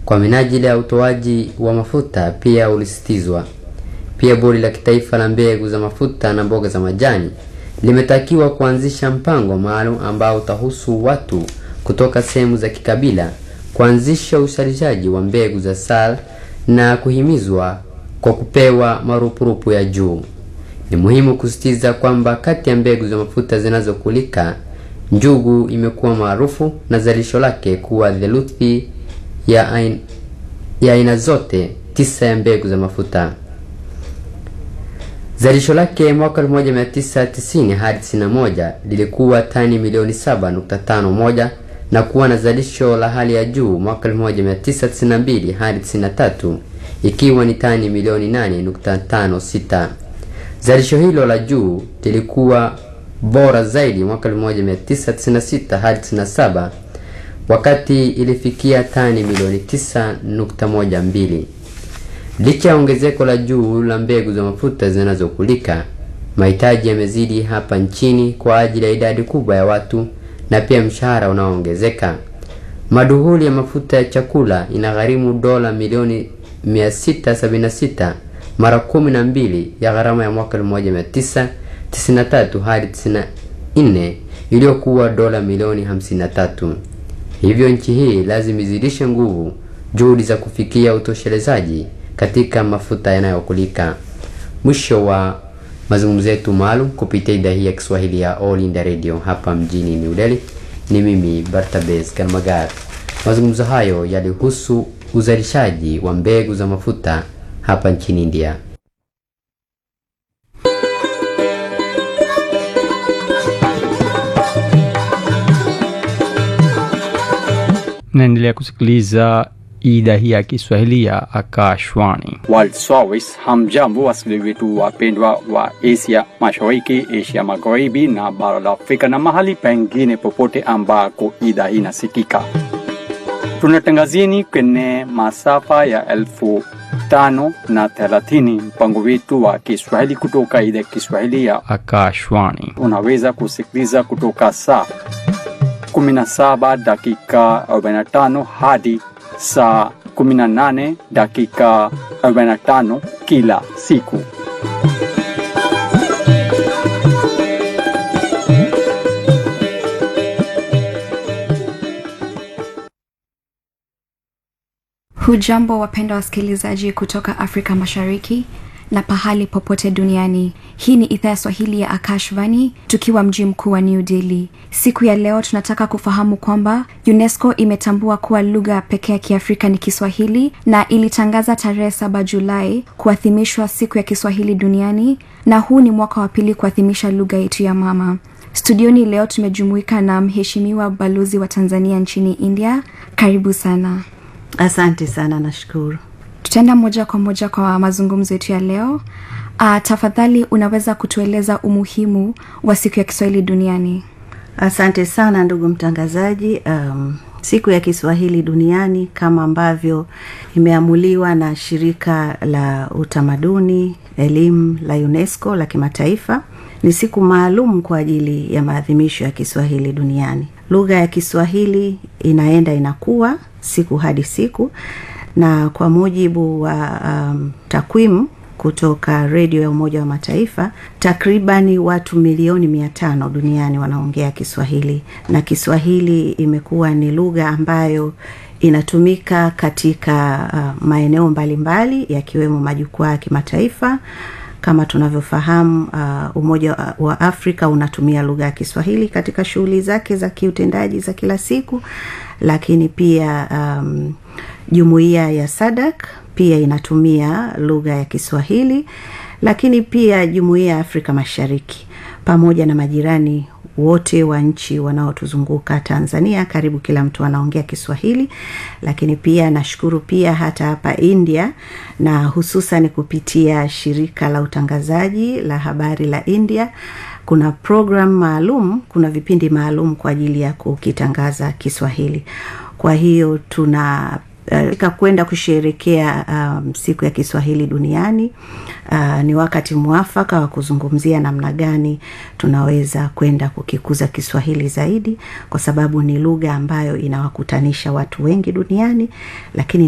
kwa minajili ya utoaji wa mafuta pia ulisitizwa. Pia bodi la kitaifa la mbegu za mafuta na mboga za majani limetakiwa kuanzisha mpango maalum ambao utahusu watu kutoka sehemu za kikabila kuanzisha uzalishaji wa mbegu za SAL na kuhimizwa kwa kupewa marupurupu ya juu. Ni muhimu kusisitiza kwamba kati ya mbegu za mafuta zinazokulika, njugu imekuwa maarufu na zalisho lake kuwa theluthi ya aina, ya aina zote tisa ya mbegu za mafuta. Zalisho lake mwaka 1990 hadi 91 lilikuwa tani milioni 7.51 na kuwa na zalisho la hali ya juu mwaka 1992 hadi 93 ikiwa ni tani milioni 8.56. Zalisho hilo la juu lilikuwa bora zaidi mwaka 1996 hadi 97 wakati ilifikia tani milioni 9.12. Licha ya ongezeko la juu la mbegu za mafuta zinazokulika, mahitaji yamezidi hapa nchini kwa ajili ya idadi kubwa ya watu na pia mshahara unaoongezeka. Maduhuli ya mafuta ya chakula inagharimu dola milioni 676 mara kumi na mbili ya gharama ya mwaka 1993 hadi 94 iliyokuwa dola milioni 53. Hivyo nchi hii lazima izidishe nguvu juhudi za kufikia utoshelezaji katika mafuta yanayokulika. Mwisho wa mazungumzo yetu maalum kupitia idhaa hii ya Kiswahili ya All India Radio hapa mjini New Delhi. Ni mimi Bartabes Karmagar. Mazungumzo hayo yalihusu uzalishaji wa mbegu za mafuta hapa nchini India. naendelea kusikiliza idhaa hii ya Kiswahili ya Akashwani. World Service. Hamjambo wasikilizaji wetu wapendwa wa Asia Mashariki, Asia Magharibi na bara la Afrika na mahali pengine popote ambako idhaa hii inasikika. Tunatangazieni kwenye masafa ya elfu tano na thelathini mpango wetu wa Kiswahili kutoka idhaa ya Kiswahili ya Akashwani unaweza kusikiliza kutoka saa 17 dakika 45 hadi saa 18 dakika 45 kila siku. Hujambo wapendwa wasikilizaji kutoka Afrika Mashariki na pahali popote duniani. Hii ni idhaa ya Swahili ya Akashvani tukiwa mji mkuu wa New Delhi. Siku ya leo tunataka kufahamu kwamba UNESCO imetambua kuwa lugha pekee ya Kiafrika ni Kiswahili na ilitangaza tarehe saba Julai kuadhimishwa siku ya Kiswahili duniani, na huu ni mwaka wa pili kuadhimisha lugha yetu ya mama. Studioni leo tumejumuika na mheshimiwa balozi wa Tanzania nchini India. Karibu sana. Asante sana, nashukuru. tutaenda moja kwa moja kwa mazungumzo yetu ya leo uh, tafadhali unaweza kutueleza umuhimu wa siku ya kiswahili duniani Asante sana ndugu mtangazaji. Um, siku ya Kiswahili duniani kama ambavyo imeamuliwa na shirika la utamaduni elimu la UNESCO la kimataifa ni siku maalum kwa ajili ya maadhimisho ya Kiswahili duniani. Lugha ya Kiswahili inaenda inakuwa siku hadi siku, na kwa mujibu wa um, takwimu kutoka redio ya Umoja wa Mataifa, takribani watu milioni mia tano duniani wanaongea Kiswahili, na Kiswahili imekuwa ni lugha ambayo inatumika katika uh, maeneo mbalimbali yakiwemo majukwaa ya kimataifa kama tunavyofahamu uh, Umoja wa- wa Afrika unatumia lugha ya Kiswahili katika shughuli zake za kiutendaji za kila siku, lakini pia um, jumuiya ya SADC pia inatumia lugha ya Kiswahili, lakini pia jumuiya ya Afrika Mashariki pamoja na majirani wote wa nchi wanaotuzunguka Tanzania, karibu kila mtu anaongea Kiswahili. Lakini pia nashukuru pia hata hapa India, na hususan kupitia shirika la utangazaji la habari la India, kuna program maalum, kuna vipindi maalum kwa ajili ya kukitangaza Kiswahili. Kwa hiyo tuna uh, kwenda kusherekea um, siku ya Kiswahili duniani. Uh, ni wakati mwafaka wa kuzungumzia namna gani tunaweza kwenda kukikuza Kiswahili zaidi, kwa sababu ni lugha ambayo inawakutanisha watu wengi duniani, lakini